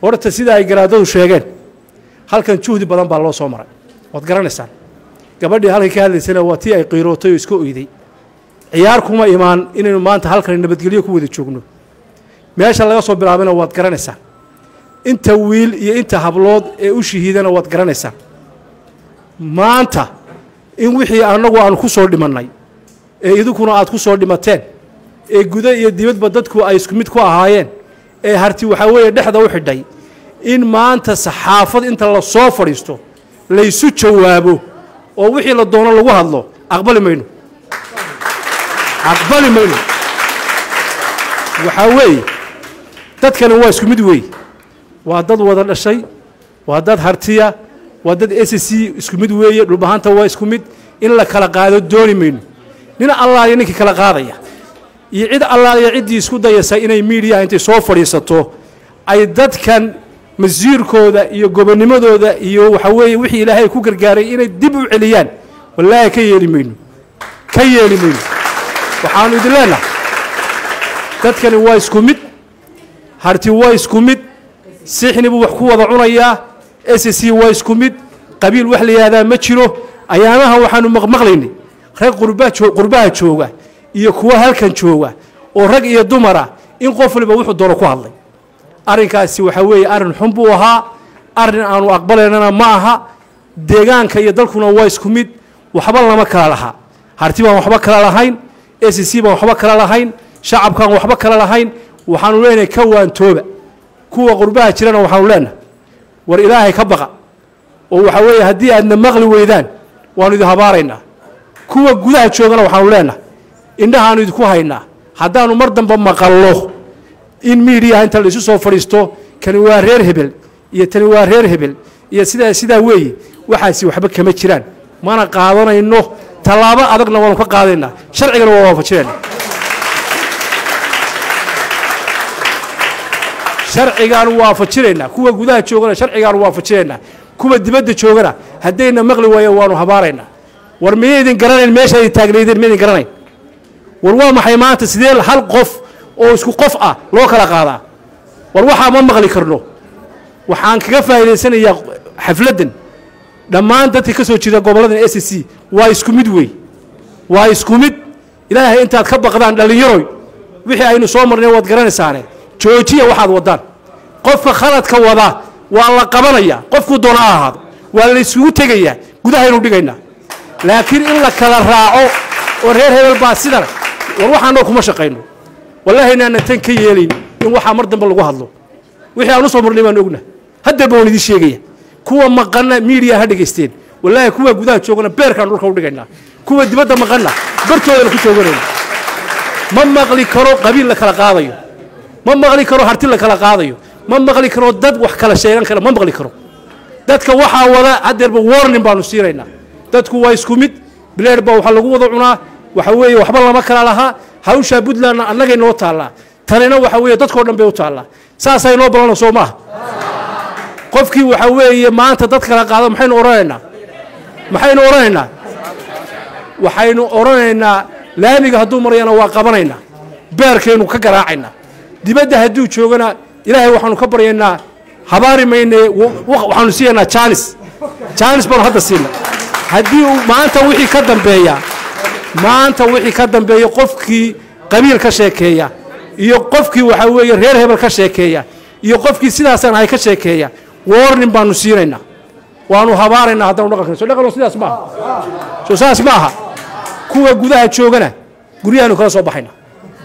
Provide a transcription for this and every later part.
horta sida ay garaadadu sheegeen halkan juhdi badan baa loo soo maray waad garanaysaan gabadhii halkan ka hadlaysana waa tii ay qiirootay oo iska oyday ciyaar kuma imaan inaynu maanta halkan nabadgelyo ku wada joogno meesha laga soo bilaabana waad garanaysaan inta wiil iyo inta hablood ee u shahiidana waad garanaysaan maanta in wixii annagu aanu ku soo dhimannay ee idinkuna aad ku soo dhimateen ee guda iyo dibadba dadku ay isku mid ku ahaayeen ee harti waxaa weeye dhexda u xidhay in maanta saxaafad inta la soo fadhiisto laysu jawaabo oo wixii la doono lagu hadlo aqbali mayno aqbali mayno waxaa weeye dadkani waa isku mid weeye waa dad wada dhashay waa dad hartiya waa dad s c isku mid weeye dhulbahanta waa isku mid in la kala qaado dooni mayno nin allaaliya ninkii kala qaadaya iyo cid allaaliya ciddii isku dayasa inay miidiyaha intay soo fadhiisato ay dadkan masiirkooda iyo gobonnimadooda iyo waxa weeye wixii ilaahay ku gargaaray inay dib u celiyaan wallaahi ka yeeli mayno ka yeeli mayno waxaanu idin leenahay dadkani waa isku mid harti waa isku mid sixni buu wax ku wada cunayaa s c waa isku mid qabiil wax la yihahdaa ma jiro ayaamahan waxaanu maqmaqlaynay rag qurbaha jooga iyo kuwa halkan jooga oo rag iyo dumara in qof waliba wuxuu doono ku hadlay arrinkaasi waxaa weeye arrin xun buu ahaa arrin aanu aqbalaynana ma aha deegaanka iyo dalkuna waa isku mid waxba lama kala lahaa harti baan waxba kala lahayn s c baan waxba kala lahayn shacabkaan waxba kala lahayn waxaanu leenahay ka waantooba kuwa qurbaha jirana waxaanu leenahay war ilaahay ka baqa oo waxaa weeye haddii aadna maqli weydaan waanu idin habaaraynaa kuwa gudaha joogana waxaanu leenahay indhahaanu idinku haynaa haddaanu mar dambe maqallo in miidiyaha inta laisu soo fadhiisto kani waa reer hebel iyo tani waa reer hebel iyo sidaa sidaa weeye waxaasi waxba kama jiraan mana qaadanayno tallaabo adagna waanu ka qaadaynaa sharcigana waa waafajinayna sharcigaanu waafajinaynaa kuwa gudaha joogana sharcigaanu waafajinaynaa kuwa dibadda joogana haddayna maqli waayeen waanu habaaraynaa war miyaydin garanayn meesha ay taagnaydeen miyaydin garanayn war waa maxay maanta sidee hal qof oo isku qof ah loo kala qaadaa war waxaa ma maqli karno waxaan kaga faa'idaysanayaa xafladdan dhammaan dadka ka soo jeeda gobolladan s c waa isku mid wey waa isku mid ilaahay intaad ka baqdaan dhallinyaroy wixii aynu soo marnay waad garanaysaane joojiya waxaad waddaan qofka khaladka wada waa la qabanayaa qofkuu doona ha ahaado waa la isugu tegayaa gudahaynu dhigaynaa laakiin in la kala raaco oo reer hebel baa sidan war waxaanoo kuma shaqayno wallaahi inaana tan ka yeelayn in waxaa mar dambe lagu hadlo wixii aan u soo marnay baan ogna haddeerba waan idiin sheegaya kuwa maqanna miidiya ha dhegaysteen wallaahi kuwa gudaha joogana beerkaan dhulka u dhigaynaa kuwa dibadda maqanna bartoodana ku jooganayna ma maqli karo qabiil la kala qaadayo ma maqli karo harti la kala qaadayo ma maqli karo dad wax kala sheegan kara ma maqli karo dadka waxaa wada haddeerba warning baanu siinaynaa dadku waa isku mid bileer baa waxaa lagu wada cunaa waxa weeye waxba lama kala lahaa hawshaa puntlandna annagay noo taallaa tanina waxa weeye dadkao dhan bay u taallaa saasay noo balana soo maaha qofkii waxa weeye maanta dad kala qaado maxaynu odhanaynaa maxaynu odhanaynaa waxaynu odhanaynaa laamiga hadduu marayana waa qabanaynaa beerkaynu ka garaacaynaa dibadda hadduu joogana ilaahay waxaanu ka baryaynaa habaari mayne waxaanu siiyaynaa jaanis jaanis baanu hadda siina haddii uu maanta wixii ka dambeeya maanta wixii ka dambeeya qofkii qabiil ka sheekeeya iyo qofkii waxaa weeye reer hebel ka sheekeeya iyo qofkii sidaasaan ahay ka sheekeeya warning baanu siinaynaa waanu habaaraynaa haddanu dhaqankan so dhaqan sidaas maaha soo saas ma aha kuwa gudaha joogana guryahaanu kala soo baxayna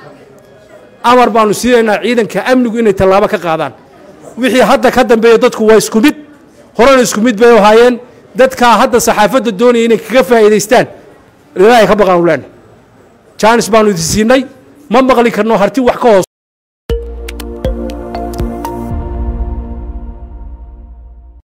amar baanu siinaynaa ciidanka amnigu inay tallaabo ka qaadaan wixii hadda ka dambeeya dadku waa isku mid horena isku mid bay ahaayeen dadkaa hadda saxaafadda doonaya inay kaga faa'iidaystaan ilaahay ka baqaanu leenahay jaanis baanu idin siinay ma maqli karno harti wax ka hoos